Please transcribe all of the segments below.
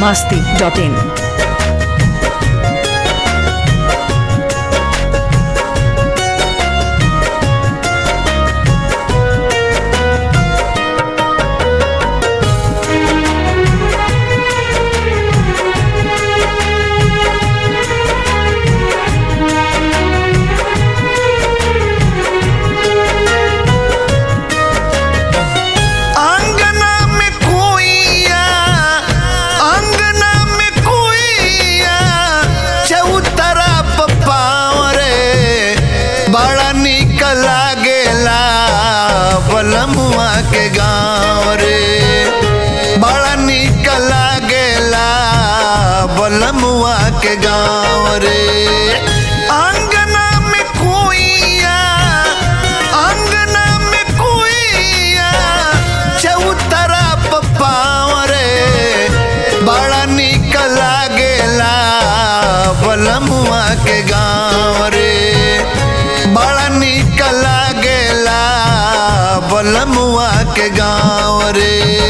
masti.in. अंगना में कोइया अंगना में कोइया चौतरा पपाव रे बड़ा निक लागेला बलमुआ के गाँव रे बड़ा निक लागेला बलमुआ के गाँव रे अंगना में कोइया अंगना में कोइया चौतरा पपाव रे बड़ा निक लागेला बलमुआ के गाँव रे बड़ा निक लागेला बलमुआ के गाँव रे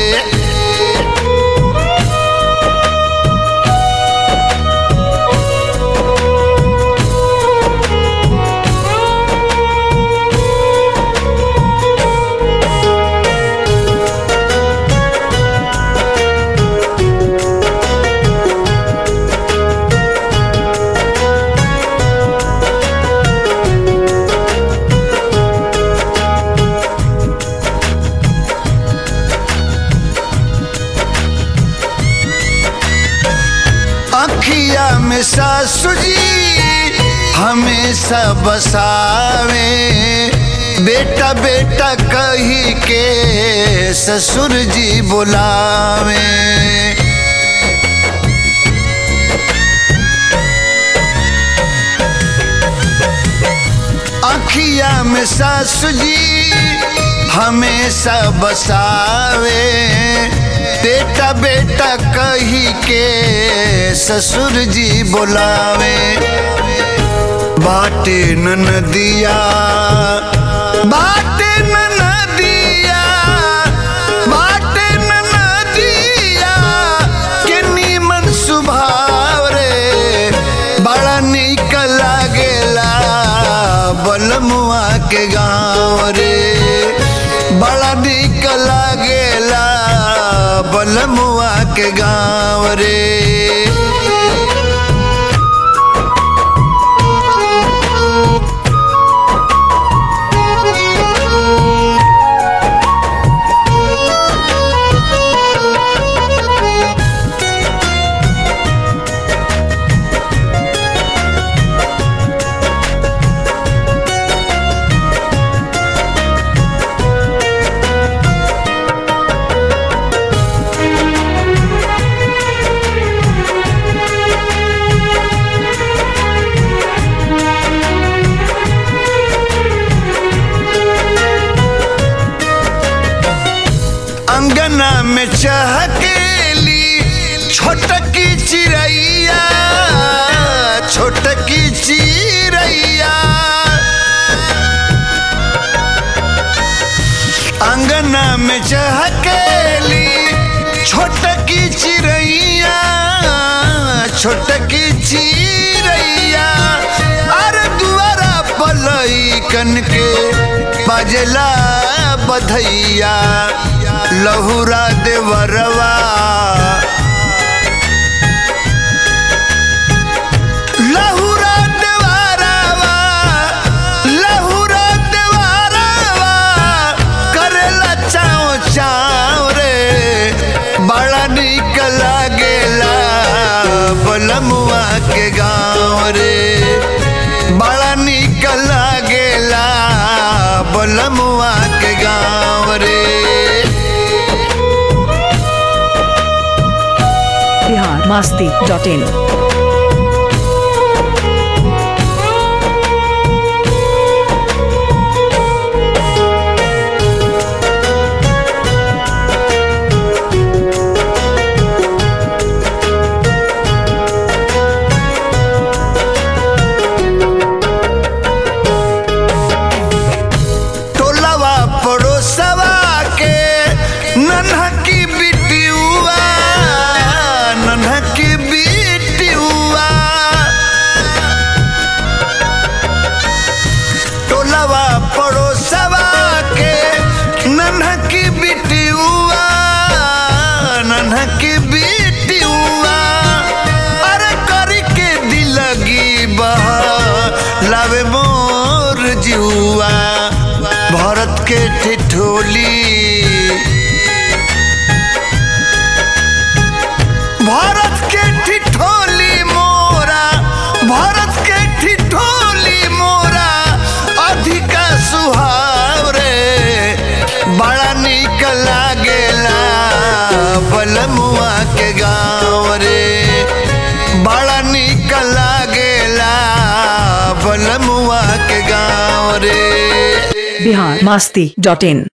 अखिया में सासु जी हमेशा बसावे बेटा बेटा कही के ससुर जी बुलावे अखिया में सासु जी हमेशा बसावे बेटा बेटा कही के ससुर जी बुलावे बाटे नदिया बाटे नदिया बाटे नदिया के नीमन सुभाव रे बड़ा निक लागेला बलमुआ के गाँव रे बड़ा निक लागेला बलमुआ के गाँव रे अंगना में चहकेली छोटकी चिड़ैया छोटकी चिड़ैया अंगना में चहकेली छोटकी चिड़ैया छोटकी चिड़ैया अरे दुआरा पलई कन के बजला बधैया लहुरा देवरवा लहुरा देवरवा लहुरा देवरवा करेला चाव चाव रे बड़ा निक लागेला बलमुआ के गाँव रे बड़ा निक लागेला बलमुआ के गाँव रे Bihar masti.in. टोलवा पड़ोसवा के नन्हा की बिटियुआ ठिठोली भारत के ठिठोली मोरा भारत के ठिठोली मोरा अधिका सुहाव रे बड़ा निक लागेला बलमुआ के गाँव रे बड़ा निक लागेला बलमुआ के गाँव रे बिहार मस्ती डॉट इन